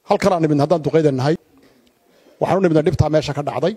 halkan aan nimidna haddaan duqayda nahay waxaan u nimidna dhibtaa meesha ka dhacday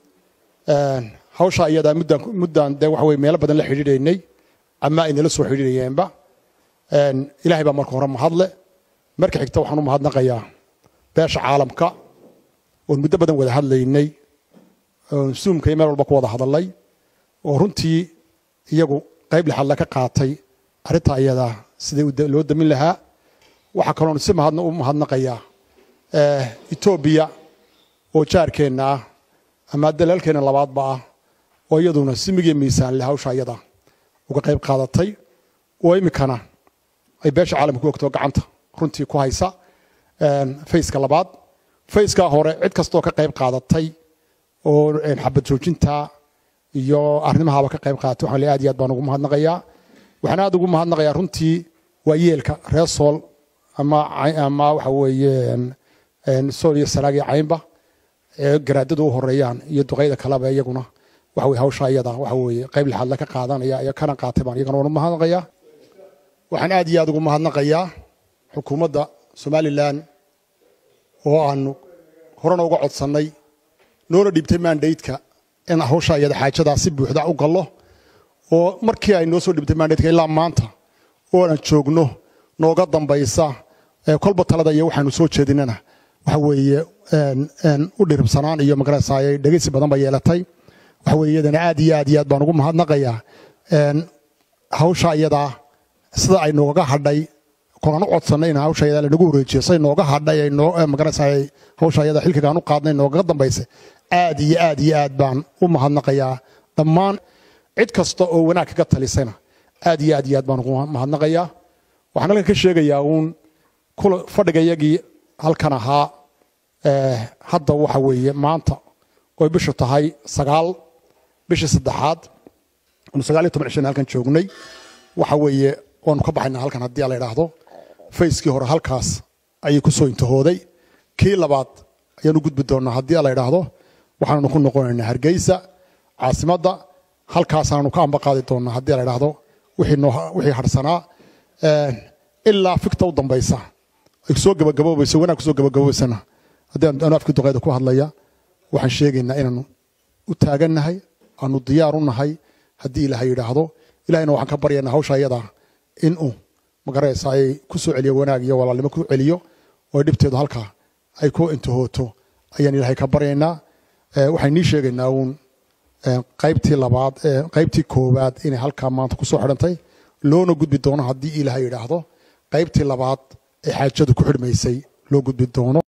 hawsha iyadaa muddaan muddaan dee waxa weye meelo badan la xidhiidhaynay ama ay nala soo xidhiidhayeenba ilaahay baa marka hore mahadle marka xigta waxaan u mahadnaqayaa beesha caalamka oon muddo badan wada hadlaynay oon suumka iyo meel walba ku wada hadalay oo runtii iyagu qayb lixadle ka qaatay arrintaa iyadaa sidai loo damin lahaa waxaa kaloon si mahadna u mahadnaqayaa etoobiya oo jaarkeenna ah ama dalaalkeenna labaadba ah oo iyaduna simigiyo miisaan leh hawsha iyada uga qayb qaadatay oo iminkana ay beesha caalamka ku ogtoo gacanta runtii ku haysa fayska labaad fayskaa hore cid kastoo ka qayb qaadatay oo xabad joojinta iyo arrimahaaba ka qayb qaadatay waxaan le aad iyo aad baan ugu mahadnaqayaa waxaan aad ugu mahadnaqayaa runtii waa yeelka reer sool ama ama waxa weeye sool iyo sanaag iyo caynba ee garaadadu u horeeyaan iyo duqayda kaleba iyaguna waxa weye hawsha iyada waxa weeye qayb lixaadle ka qaadanaya iyo kana qaatay baan iyagana waan u mahadnaqayaa waxaan aad iyo aad ugu mahadnaqayaa xukuumadda somalilan oo aanu horena uga codsannay noona dhiibtay mandaydka in hawsha iyada xaajadaa si buuxda u gallo oo markii ay noo soo dhiibtay mandaydka ilaa maanta oo aan joogno nooga dambaysa kolba talada iyo waxaanu soo jeedinana waxa weeye u dhiribsanaan iyo magarasay dhegeysi badan ba yeelatay waxa weye iyadana aad iyo aad iyo aad baan ugu mahadnaqayaa hawsha iyadaa sida ay nooga hadhay kolaan u codsanay in hawsha iyadaa lanagu wareejiyo say nooga hadhay ay noo magarasay hawsha iyada xilkigaan u qaadnay noogaga dambaysay aad iyo aad iyo aad baan u mahadnaqayaa dhammaan cid kasta oo wanaag kaga talisayna aad iyo aad iyo aad baan ugu mahadnaqayaa waxaan halkan ka sheegayaa uun fadhigayagii halkan ahaa hadda waxa weeye maanta oy bishu tahay sagaal bishii saddexaad anu sagaal iyo toban cishana halkan joognay waxa weeye waanu ka baxaynaa halkan haddii la idhaahdo fayskii hore halkaas ayay ku soo intahooday kii labaad ayaanu gudbi doonnaa haddii la idhaahdo waxaanu ku noqonaynaa hargeysa caasimadda halkaasaanu ka ambaqaadi doonnaa haddii la idhaahdo wixii harsanaa ilaa fikta u dambaysa ay soo gabagaboobayso wanaag kusoo gabagaboobaysana haddii anu afkii duqeyda ku hadlaya waxaan sheegaynaa inaanu u taagannahay aanu diyaar u nahay haddii ilaahay yidhaahdo ilahayna waxaan ka baryaynaa hawsha iyada inuu magaraysa ay ku soo celiyo wanaag iyo walaalnimo ku celiyo oo dhibteedu halkaa ay ku intahooto ayaan ilaahay ka baryaynaa waxaan nii sheegaynaa uun qaybtii labaad qaybtii koowaad inay halkaa maanta kusoo xidhantay loona gudbi doono haddii ilaahay yidhaahdo qaybtii labaad ee xaajadu ku xidhmaysay loo gudbi doono